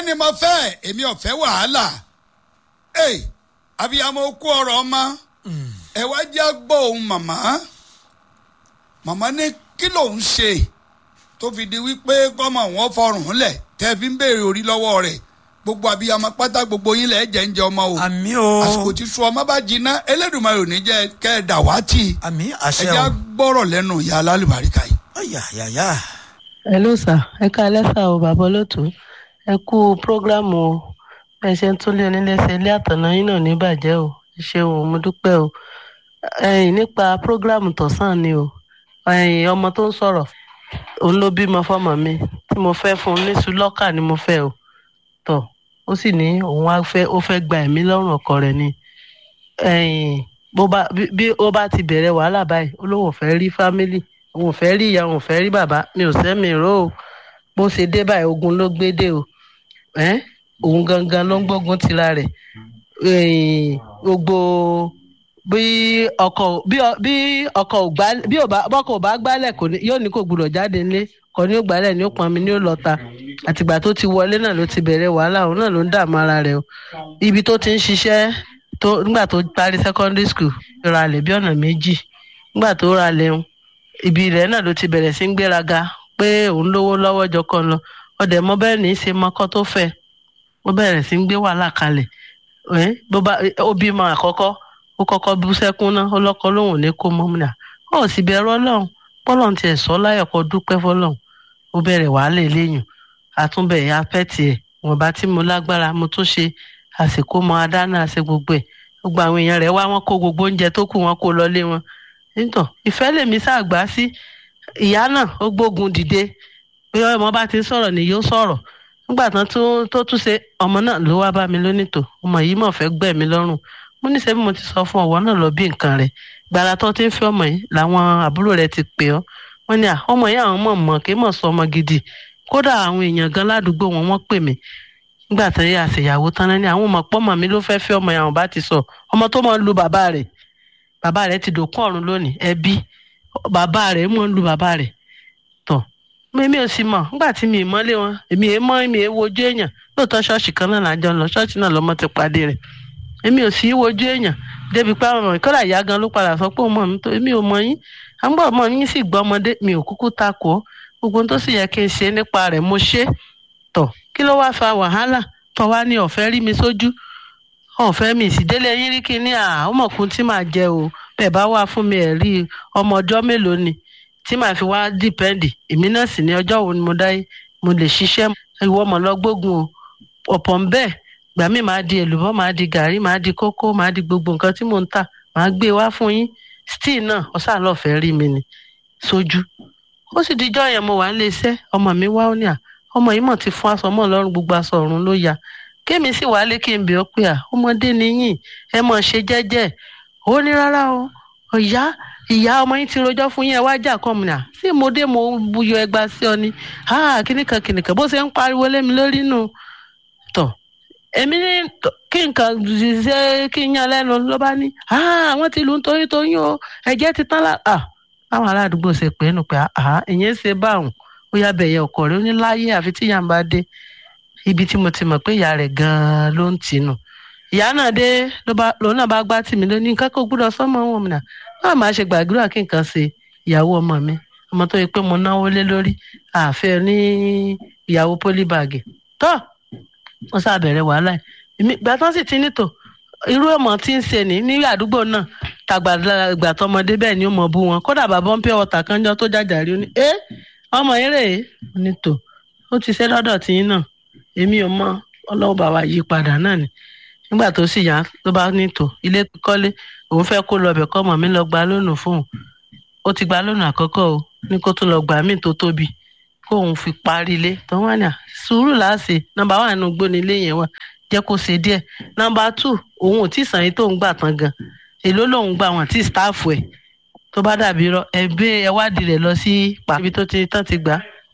ni mo fẹ́ èmi ò fẹ́ wàhálà ẹ abiyamọ kú ọ̀rọ̀ ọmọ ẹ wá jẹ́ gbọ́ ohun màmá màmá ní kí lòun ṣe tó fi di wípé kọ́mọ wọn fọrùn lẹ̀ tẹ́ fi ń béèrè orí lọ́wọ́ rẹ̀ gbogbo abiyamọ pátá gbogbo yín lẹ̀ jẹ́ ń jẹ ọmọ o àmì o àsìkò tí sùn ọmọ bá jiná Elédùmarè ò ní jẹ́ kẹ́ ẹ dàwátì àmì ẹ àṣẹ já o gbọ́rọ̀ lẹ́nu ìyá alálùbáríkà yìí. ọ̀yà yàyà hello sir ẹ káalẹ́ sà o bàbá olóòtú ẹ kú prógrámù o bẹ́ẹ̀ ṣe ń túnlé onílé ṣe ilé àtọ̀nà yín náà ní bàjẹ́ o ẹ ṣeun o mo dúpẹ́ o ẹ̀yin nípa prógrámù tọ̀sán ni o ẹ̀yin ọmọ tó ń sọ̀rọ̀ òun ló bímọ fọ́mọ mi tí mo fẹ́ fún un ní sùlọ́kà ni mo fẹ́ o tọ̀ ó sì ní òun á fẹ́ ó fẹ́ gba ẹ̀mí lọ́rùn ọkọ rẹ̀ ni ẹ̀yin bó bá bí- bí ó bá ti bẹ̀rẹ̀ wàhálà báyìí ó lóun ò fẹ́ rí fámílì òun ò fẹ́ rí ìyá òun ò fẹ́ rí bàbá mi ò sẹ́mi ró o bó ṣe dé báyìí ogun ló gbé dé o ẹ́n òun gangan ló ń gbógun tira rẹ̀ ẹ̀yìn gbogbo bí ọkọ bí ọ- bí ọkọ ò gbá bí ò bá bọ́kọ ò bá gbálẹ̀ kò ní yóò ní kò gbúdọ̀ jáde nílé kò ní ó gbálẹ̀ ní ó pọnmi ní ó lọ́ta àtìgbà tó ti wọlé náà ló ti bẹ̀rẹ̀ wàhálà òun náà ló ń dààmú ara rẹ̀ o ibi tó ti ń ṣiṣẹ́ tó nígbà tó parí secondary school ra lẹ̀ bí ọ̀nà méjì nígbà tó ra lẹ̀ ń ibi rẹ̀ náà ló ti bẹ̀rẹ̀ sí ń gbéraga pé òun lówó lọ́wọ́ jọkàn lọ ọdẹ mọ bẹ́ẹ̀ ní í ṣe mọ́kọ́ tó fẹ́ ó bẹ̀rẹ̀ sí ń gbé wàhálà kalẹ̀ ẹ́ bó bá ó bímọ àkọ́kọ́ ó kọ́kọ́ bú sẹ́kún náà ó lọ́kọ́ lóhùn ní kó mọ́ múnà ó sì bẹ̀rù ọlọ́run bọ́lọ́run tiẹ̀ sọ láyọ̀ kó dúpẹ́ fọlọ́run ó bẹ̀rẹ̀ wàhálà eléyìn àtúnbẹ̀ apẹ́tì ẹ̀ wọ́n bá tí mo lágbára mo tún ṣe àsìkò mọ adáná àṣẹ gbogbo ẹ̀ gbogbo àwọn èèyàn rẹ̀ wá wọn kó gbogbo oúnjẹ tó kù wọn kó lọlé wọn nítàn ìfẹ́ lèmi ṣàgbá sí ìyá náà ó gbógun dìde bí ọmọ bá ti ń sọ̀rọ̀ ni yóò sọ̀rọ̀ nígbà tán tó tó tún ṣe ọmọ náà ló wá bá mi lónìtò ọmọ yìí mọ̀ fẹ́ gbẹ̀mí lọ́rùn mo ní sẹ́bí mo ti sọ fún ọ̀wọ́ náà lọ bí nǹkan rẹ̀ gbàrà tó ti ń fi ọmọ yìí làwọn àbúrò rẹ̀ ti pè ọ́ wọ́n ní à ọmọ yìí àwọn mọ̀ mọ̀ kí mọ̀ sọ ọmọ gidi kódà àwọn èèyàn gan ládùúgbò wọn wọ́n pè mí nígbà tó yẹ àṣeyàwó tán náà ni àwọn ọmọ pọ́mọ mi ló fẹ́ẹ́ fi ọmọ yẹn àwọn bá ti sọ ọmọ tó mọ̀ ń lu bàbá rẹ̀ bàbá rẹ̀ ti dòkún ọ̀run lónìí ẹbí bàbá rẹ̀ mọ̀ ń lu bàbá rẹ̀ tọ̀ mímí ò sì mọ̀ nígbà tí mi ì mọ́lé wọn èmi èé mọ́ èmi èé wojú èèyàn lóòótọ́ ṣọ́ọ̀ṣì kan náà lájọ ń lọ ṣọ́ọ̀ṣì náà lọ́mọ ti pàdé rẹ̀ èmi ò sì í wojú èèyàn débi pé àwọn ọmọ ìkọ́lá ìyá gan ló padà sọ pé òun mọ̀ mí tó èmi ò mọ yín àgbà ọmọ yín sì gbọ́ ọmọdé mi ò kúkú takò ó gbogbo ohun tó sì yẹ kí n ṣe nípa rẹ̀ mo ṣe tọ̀ kí ló wáá fa wàhálà tó wá ní ọ̀fẹ́ rí mi sójú ọ̀fẹ́ mi ìsídélé yín rí kí ní àmọ̀kún tí màá jẹ o bẹ́ẹ̀ bá wà fún mi ẹ̀ rí ọmọ ọjọ́ mélòó ni tí màá fi wá dìpẹ́ǹdì èmi náà sì ní ọjọ́ wo ni mo dáyé mo lè ṣiṣẹ́ ìwọ mọ̀ lọ gbógun o ọ̀pọ̀ ń bẹ́ẹ̀ gbà mí màá di èlùbọ́ màá di gàrí màá di kókó màá di gbogbo nǹkan tí mò ń tà màá gbé wá fún yín still náà ọ̀sán lọ́fẹ̀ẹ́ rí mi ni sójú ó sì dijọ́ yẹn mo wà ń lé iṣẹ́ ọmọ mi wá ó ní à ọmọ yìí mọ̀ ti fún aṣọ mọ́ lọ́rùn gbogbo aṣọ ọ̀run ló ya kémi sì wálé kí n bẹ̀ ọ́ pé à ọmọdé nìyí ẹ mọ̀ ṣe jẹ́jẹ́ ó ní rárá o ìyá ìyá ọmọ yín ti rojọ́ fún yín ẹ wá jà kọ́ mi nà sí mo dé mo buyọ ẹgba sí ọ ni kíníkan kíníkan bó ṣe ń pariwo lé mi lórí nù tọ̀ èmi ní tọ̀, kí nǹkan ṣe kí n yan lẹ́nu ló bá ní àwọn ti lù ń torí toyún o ẹ̀jẹ̀ ti tán lá báwọn aládùúgbò ṣe pé nù pé ìyẹn ṣe báwọn ó yá bẹ̀yẹ ọkọ rẹ̀ ó ní láyé àfi tí ìyá ń bá dé ibi tí mo ti mọ̀ pé ìyá rẹ̀ gan-an ló ń tìǹù ìyá náà dé ló bá lòun náà bá gbá tì mí lónìí nǹkan kó gbúdọ̀ sọ́mọ wọn mi nà báwo máa ṣe gbàdúrà kí nǹkan ṣe ìyàwó ọmọ mi ọmọ tó yẹ pé mo náwó lé lórí àfẹ́ ní ìyàwó pólíbàgì tó wọ́n sábẹ̀rẹ̀ wàhálà yìí èmi ìgbà tán sì ti nítò irú ọmọ tí ń ṣe ní ní àdúgbò náà tàgbàgbà tọmọdé bẹ́ẹ̀ ni ó mọ̀ bú wọn kódà bàbá ń pẹ́ ọ̀tà kanjọ́ tó jàjàrí ó ní ẹ́ ọmọ yẹn rèé ó ní tò ó ti ṣe lọ́dọ̀ tiyín náà èmi ò mọ ọlọ́wọ́ bá wa yí padà náà ni nígbà tó sì yá ló bá ní tò ilé kọ́lé òun fẹ́ kó lọ bẹ̀ kọ́ ọmọ mi lọ gba lónìí fóun ó ti gba lónìí àkọ́kọ́ o ní kó tún lọ gbà míì tó tóbi kóun fi parí ilé tó wà ní à sùúrù láàṣẹ nọ́mbà wà nínú gbóni ilé yẹn wà jẹ́ kó ṣe díẹ̀ nọ́mbà tù òun ò tí ì sàn yín tóun gbà tán gan èló lòun gbà wọn tí stáàfù ẹ̀ tó bá dàbí rọ ẹgbẹ́ ẹwádìí rẹ̀ lọ sí pàbí tó ti tán ti gbà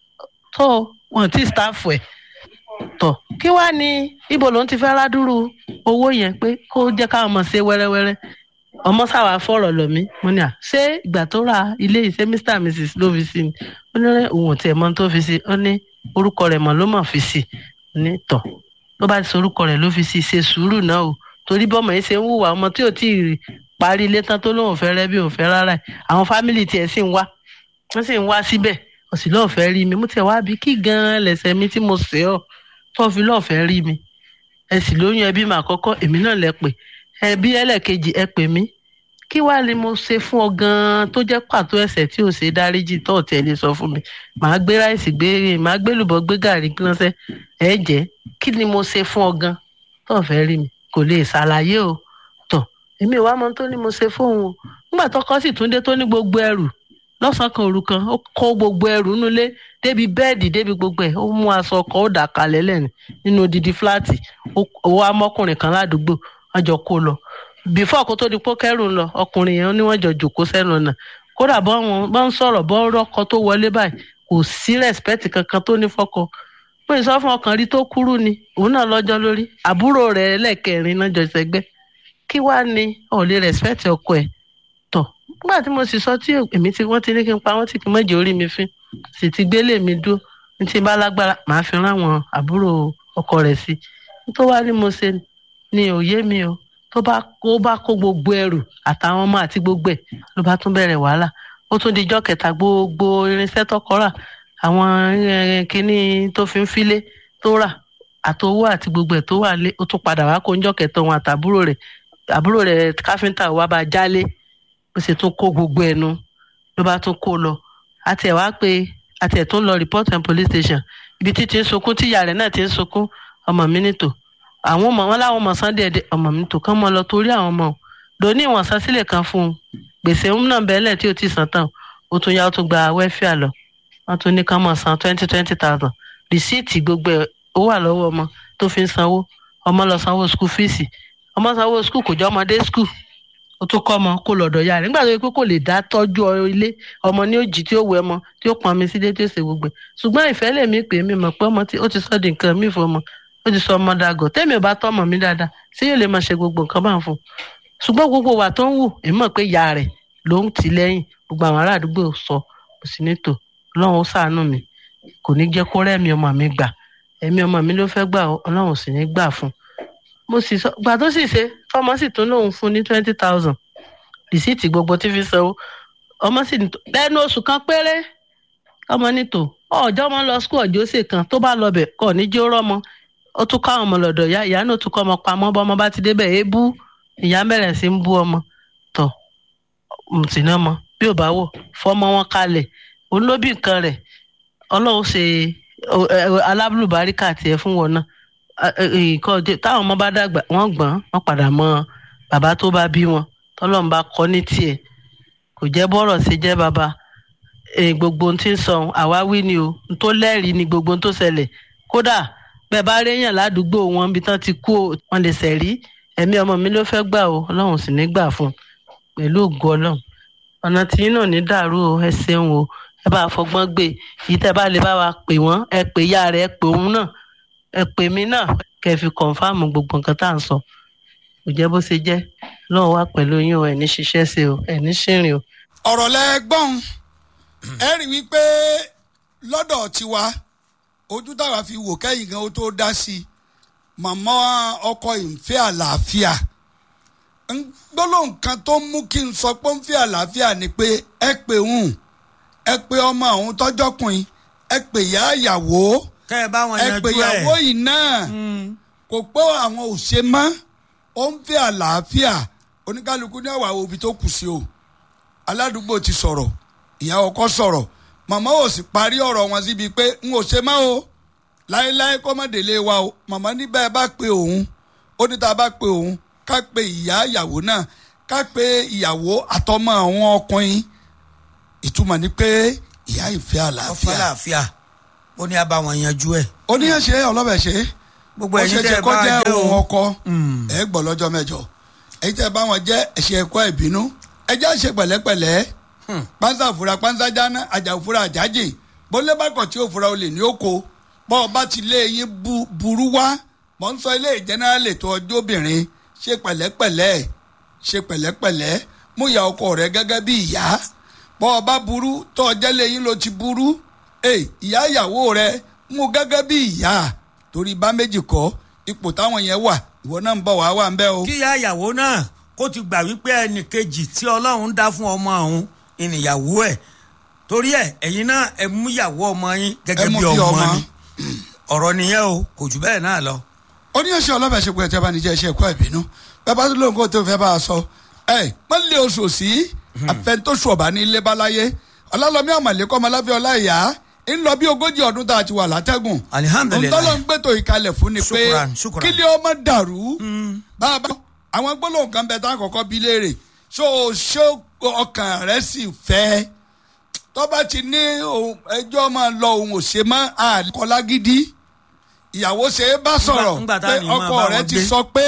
tó wọn tí stáàfù ẹ̀ tọ̀ kí wàá ní ibo lòun ti fẹ́ rádúró owó yẹn pé kó jẹ́ káwọn ọmọ ṣe wẹ́rẹ́wẹ́rẹ́ ọmọ sáwà fọ̀rọ̀ lọ mí mo ní à ṣé ìgbà tó ra ilé iṣẹ́ mr and mrs ló fi sí ni ó ní òun ò tiẹ̀ mọ tó fi sí ó ní orúkọ rẹ̀ mọ̀ ló mọ̀ fi sí ní tọ̀ tó bá ti sorúkọ rẹ̀ ló fi sí ṣe sùúrù náà o torí bọ́mọ yìí ṣe ń hùwà ọmọ tí ò tí ì parí ilé tán tó lóun fẹ́ rẹ́ bí òun fẹ́ rárá ẹ̀ àwọn fámìlì tiẹ̀ sì ń wá wọ́n sì ń wá síbẹ̀ òsì lọ́ọ̀ fẹ́ rí mi mo tiẹ̀ wá bí kí gan-an lẹ̀sẹ̀ mi tí mo ṣe ọ́ tó fi lọ́ọ̀ fẹ́ rí mi ẹ sì lóyún ẹbí mà kọ́kọ́ èmi náà lẹ pè ẹbí ẹlẹ́ẹ̀kejì ẹ pè mí kí wàá ni mo ṣe fún ọ gan-an tó jẹ́ pàtó ẹ̀ṣẹ̀ tí ò ṣe dáríjì tó ọ̀tẹ̀ lè sọ fún mi màá gbé ráìsì gbé màá gbé lùbọ́ gbé gàrí ránṣẹ́ ẹ jẹ́ kí ni mo ṣe fún ọ gan tó fẹ́ rí mi kò lè ṣàlàyé o tọ̀ èmi ìwà mọ́ tó ní mo ṣe fóun o nígbà tọkọ sì tún dé tó ní gbogbo ẹrù lọ́sàn-án kan òru kan ó kó gbogbo ẹrù nulẹ̀ débi bẹ́ẹ̀dì débi gbogbo ẹ̀ ó mú aṣọ ọkọ̀ ó dà kalẹ̀ lẹ́nu nínú odidi fúláàtì ó wá mọ́kùnrin kan ládùúgbò wọ́n jọ kó lọ bífọ́ kó tó di pé kẹ́rù ń lọ ọkùnrin yẹn ni wọ́n jọ jòkó sẹ́nu ọ̀nà kódà bọ́ wọn bá ń sọ̀rọ̀ bọ́ rọ́kọ tó wọlé báyìí kò sí rẹ́spẹ́tì kankan tó ní fọ́kọ pé ìsọ fún ọkàn rí tó kúrú ni òun náà lọ́jọ́ lórí àbúrò rẹ̀ lẹ́ẹ̀kẹrin náà jọ ṣẹgbẹ́ kí wàá ní ọ̀ lè rẹ́spẹ́tì ọkọ ẹ̀ tọ̀ nígbà tí mo sì sọ tí èmi tí wọ́n ti ní kí n pa wọ́n tí kì í mọ̀jẹ̀ orí mi fín sì ti gbélé mi dúró ní ti bá lágbára màá fi rán àwọn àbúrò ọkọ rẹ̀ sí i tó wá ní mo ṣe ni òye mi o tó bá kó bá kó gbogbo ẹrù àtàwọn ọmọ àti gbogbo ẹ̀ ló bá tún bẹ̀rẹ̀ wàhálà ó tún dijọ́ kẹta gbogbo irinṣẹ́ tọkọ rà àwọn kinní tó fi ń filé tó rà àtowó àti gbogbo ẹ̀ tó wà lé ó tún padà wá kó ń jọ́ kẹta òun àtàbúrò rẹ̀ àbúrò rẹ̀ káfíńtà wá bá jálé ó sì tún kó gbogbo ẹnu ló bá tún kó lọ àti ẹ̀ wá pé àti ẹ̀ tún lọ report and police station ibi tí ti ń sunkún tí ìyá rẹ̀ náà ti ń sunkún ọmọ mi nítò àwọn ọmọ wọn láwọn ọmọ san díẹ̀ díẹ̀ ọmọ mi tó kán mọ lọ torí àwọn ọmọ lóní ìwọ̀n san sílẹ̀ kan fún un gbèsè ń náà bẹ́ẹ̀lẹ̀ tí ó ti san tán ó tún yá ó tún gba wẹ́fíà lọ wọ́n tún ní kán mọ̀ san twenty twenty thousand rìsíìtì gbogbo ẹ̀ ó wà lọ́wọ́ ọmọ tó fi ń sanwó ọmọ lọ sanwó skul fíìsì ọmọ sanwó skul kò jọ ọmọdé skul ó tún kọ́ ọmọ kó lọ́dọ̀ ya rẹ̀ nígbà tó yẹ pé kò lè dá tọ́jú ilé ọmọ ní òjì tí ó wẹ ọmọ tí ó pọn mi sílé tí ó ṣe gbogbo ẹ̀ ṣùgbọ́n ìfẹ́ lèmi pè mí mọ̀ pé ọmọ tí ó ti sọ́ di nǹkan mí fún ọmọ ó ti sọ ọmọ dàgọ̀ tẹ́mi ò bá tọ́ ọmọ mi dáadáa ṣé yóò lè máa ṣe gbogbo nǹkan bá ń fún un ṣùgbọ́n gbogbo wa tó ń wù èmi mọ̀ pé ìyá rẹ̀ ló ń tì lẹ́yìn gbogbo àwọn ará àdúgbò sọ kò sí nítò ọlọ́run ó ṣàánú mi kò ní jẹ́ kó rẹ́mi ọmọ mi gbà ẹ̀mí ọmọ mi ló fẹ́ gbà ọlọ́run sì ní gbà fún un mo sì sọ gbà tó sì ṣe fọmọ sì tún lóun fún ní twenty thousand rìsíìtì gbogbo tí fi sanwó ọmọ sì ní lẹ́nu oṣù kan péré ọmọ nítò ọjọ́ ọmọ lọ skul ọjọ́ ṣe kan tó bá lọ bẹ̀ kọ́ ní jẹ́ rọ́mọ ó tún káwọn ọmọ lọ́dọ̀ ìyá ìyá náà tún kọ́ ọmọ pamọ́ bọ́ ọmọ bá ti débẹ̀ èébú ìyá bẹ̀rẹ̀ sí ń bú ọmọ tọ̀ mùtìní ọmọ bí ò bá wò fọmọ wọn kalẹ̀ òun ló bí nǹkan rẹ̀ ọlọ́run ṣe alábùlùbáríkà tiẹ̀ fún wọn náà táwọn ọmọ bá dàgbà wọ́n gbọ́n wọ́n padà mọ bàbá tó bá bí wọn tọ́lọ́run bá kọ́ ní tiẹ̀ kò jẹ́ bọ́rọ̀ sí jẹ́ bàbá gbogbo ohun tí ń sọ àwáwí ni o tó lẹ́rìí ni gbogbo ohun tó ṣẹlẹ̀ kódà bẹ́ẹ̀ bá réyàn ládùúgbò wọn bí tán ti kú wọn lè ṣẹ̀rí ẹ̀mí ọmọ mi ló fẹ́ gbà o ọlọ́run sì ní gbà fún un pẹ̀lú ògo ọlọ́run ọ̀nà tí yín náà ní dàrú o ẹ ṣeun o ẹ bá fọgbọ́n gbé yìí tẹ́ bá lè bá wa pè wọ́n ẹ pè ya rẹ̀ ẹ pè òun náà ẹ pè mí náà kẹ́ ẹ fi kọ̀ǹfàmù gbogbo nǹkan tá à ń sọ kò jẹ́ bó ṣe jẹ́ lọ́wọ́ wá pẹ̀lú yín o ẹ̀ ní ṣiṣẹ́ ṣe o ẹ̀ ní ṣìrìn o. ọ̀rọ̀ lẹ́gbọ́n ẹ rí wípé lọ́dọ̀ tiwa ojú táwa fi wò kẹ́yìn gan ó tó dá sí i màmá ọkọ ìfẹ́ àlàáfíà gbólóhùn kan tó mú kí n sọ pé ń fẹ́ àlàáfíà ni pé ẹ pè ń ẹ pè ọmọ àwọn tọ́jọ́kùnrin ẹ pè yá ìyàwó kẹ́ ẹ bá wọn ẹ yanjú pè ẹ̀. ìyàwó yìí náà kò pé àwọn ò ṣe mọ́ ó ń fẹ́ àlàáfíà oníkálukú ní àwàwọ̀ òbí tó kù sí o aládùúgbò ti sọ̀rọ̀ ìyá ọkọ sọ̀rọ̀ màmá ò sì parí ọ̀rọ̀ wọn síbi pé n ò ṣe mọ́ o láéláé kọ́ mọ́ délé wa o màmá ní bẹ́ẹ̀ bá pe òun ó ní tá a bá pe òun ká pe ìyá ìyàwó náà ká pe ìyàwó àtọmọ àwọn ọkùnrin ìtumọ̀ ni pé ìyá ìfẹ́ ọfọ àlàáfíà àlàáfíà ó ní a bá wọn yanjú ẹ̀. oníyànṣe ọlọ́bẹ̀ ṣe gbogbo ó ẹ̀yin ṣe tẹ́ ṣe ẹ kó bá jẹ́ jẹ́ òun o ọkọ Mm. ẹ gbọ́ lọ́jọ́ mẹ́jọ èyí tẹ́ bá wọn jẹ́ ẹ̀ṣẹ̀ ẹ̀kọ́ ìbínú ẹ jẹ́ ṣe pẹ̀lẹ́pẹ̀lẹ́ Hmm. pánsá fura pánsá jáná àjà fura àjájì bólé bá kọ̀ tí ó fura olè ní oko bọ́ ọ bá ti lé yín bu- burú wá mọ̀ ń sọ ilé ìjẹ́nẹ́rálì tó ọjọ́ obìnrin ṣe pẹ̀lẹ́pẹ̀lẹ́ ṣe pẹ̀lẹ́pẹ̀lẹ́ mú ìyá ọkọ rẹ gẹ́gẹ́ bí ìyá bọ́ ọ bá burú tó ọjẹ́ lé yín ló ti burú ẹ ìyá ìyàwó rẹ mú gẹ́gẹ́ bí ìyá torí bá méjì kọ́ ipò táwọn yẹn wà ìwọ náà ń bọ̀ wá wà ń bẹ́ o. kí ìyá ìyàwó náà kó ti gbà wípé ẹnì kejì tí ọlọ́run dá fún ọmọ ọ̀hún ìnìyàwó ẹ̀ torí ẹ̀ ẹ̀yin náà ẹ mú ìyàwó ọmọ yín gẹ́gẹ́ Ẹ mú bí bí ọmọ ọmọ. ni ọ̀rọ̀ nìyẹn o kò jù bẹ́ẹ̀ náà lọ. ó ní ẹṣẹ ọlọ́bẹ̀ ṣe pé ẹ tẹ́ bá ní jẹ́ iṣẹ́ ẹ̀kọ́ ìbínú bẹ́ẹ̀ bá tó lóun kó tó fẹ́ bá a sọ ẹ má lé oṣù sí àfẹntóṣù ọ̀bá ní ilé báláyé ọlọ́lọ́mí àmàlẹ́kọ́ ọmọláfẹ́ ọláìyá ń lọ bí ogójì ọdún tá a ti wà látẹ́gùn Alihamdulilayi. ntọ́lọ́ ń gbẹ́tò ìkalẹ̀ fún ni pé Shukran, shukran. kílé ọmọ dàrú bàbá àwọn gbólóhùn kan bẹ tá a kọ́kọ́ bí léèrè ṣó o ṣó ọkàn rẹ sì fẹ́ tọ́ba ti ní òun- ẹjọ́ máa lọ òun ò ṣe mọ́ àkọlá gidi ìyàwó ṣe é bá sọ̀rọ̀ ńgbà tá pé a ní máa ọkọ bá rẹ wọn ti gbé. sọ pé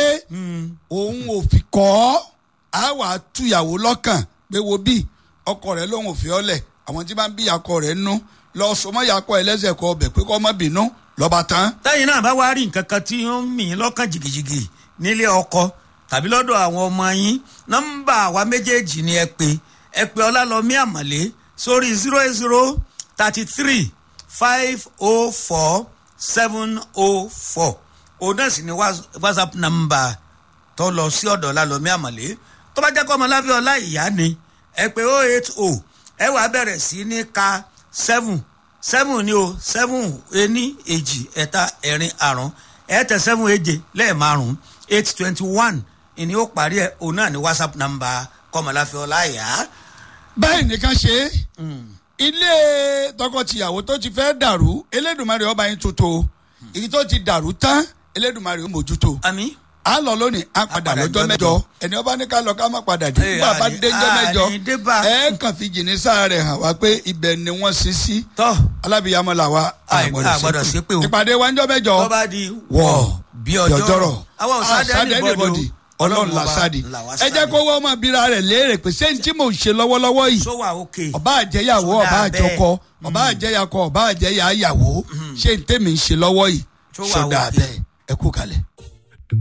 òun ò fi kọ́ ọ́ á wàá túyàwó lọ́kàn pé wo bí ọkọ rẹ lòun ò fi ọ́ lẹ̀ àwọn tí máa ń bí akọ rẹ nú lọ sọmọ yakọ ẹlẹ́sẹ̀ kọ ọbẹ̀ pé kọ́ ọmọ bínú lọ́ba tán. tẹ́yìn náà bá wá rí nǹkan kan tí ó ń mì í lọ́kàn jìgìjìgì nílé ọkọ tàbí lọ́dọ̀ àwọn ọmọ yín nọ́mbà àwa méjèèjì ni ẹ pè ẹ pè ọlálọ́mí àmọ̀lé sórí zero eight zero thirty three five oh four seven oh four òun náà sì ni whats- whatsapp number tó lọ sí ọ̀dọ̀ ọlálọ́mí àmọ̀lé tó bá jẹ́ kọ́ ọmọláfẹ́ ọlá ìyá ni ẹ pè oh eight oh ẹ wàá bẹ̀rẹ̀ sí ní ka seven seven ni o seven ení èjì ẹ̀ta ẹ̀rin àrún ẹ̀ẹ́tẹ̀ seven èje lẹ́ẹ̀márùn eight twenty one ìní ó parí ẹ̀ òun náà ní whatsapp number kọ́mọláfẹ́ ọláyà. báyìí nìkan ṣe é ilé tọkọtìyàwó tó ti fẹ́ dàrú elédùnmarè ọba yín tuntun èyí tó ti dàrú tán elédùnmarè ó mójútó àmì a lọ lónìí a padà padà lọ́jọ́ jọ́ mẹ́jọ mẹ́jọ. ẹni ọba ní ká lọ ká má padà dé Ee, bàbá àní- déjọ́ mẹ́jọ àní dé bá. ẹ kàn fi jìnnìṣà rẹ̀ hàn wá pé ibẹ̀ ni wọ́n sin sí tọ́ alábìyamọ làwa Àì- àgbọ̀dọ̀ ṣépè o. ìpàdé wa ńjọ́ mẹ́jọ tó bá di wọ̀ bí ọjọ́rọ̀ àwọn àwọn ọ̀sádẹ́ anybody ọlọ́run làṣàdì là wá ẹ jẹ́ sáàdì. kó wọ́n mọ̀ bíra rẹ̀ léèrè pé ṣé ní tí mò ń ṣe lọ́wọ́lọ́wọ́ yìí sọ wà òkè ọba àjẹyàwó Sódà ọba bẹ́ẹ̀. àjọkọ ọba àjẹyàkọ ọba àjẹyàyàwó ṣé ní tèmi ń ṣe lọ́wọ́ yìí Tó wà sọdà òkè. bẹ́ẹ̀ ẹ kú kalẹ̀.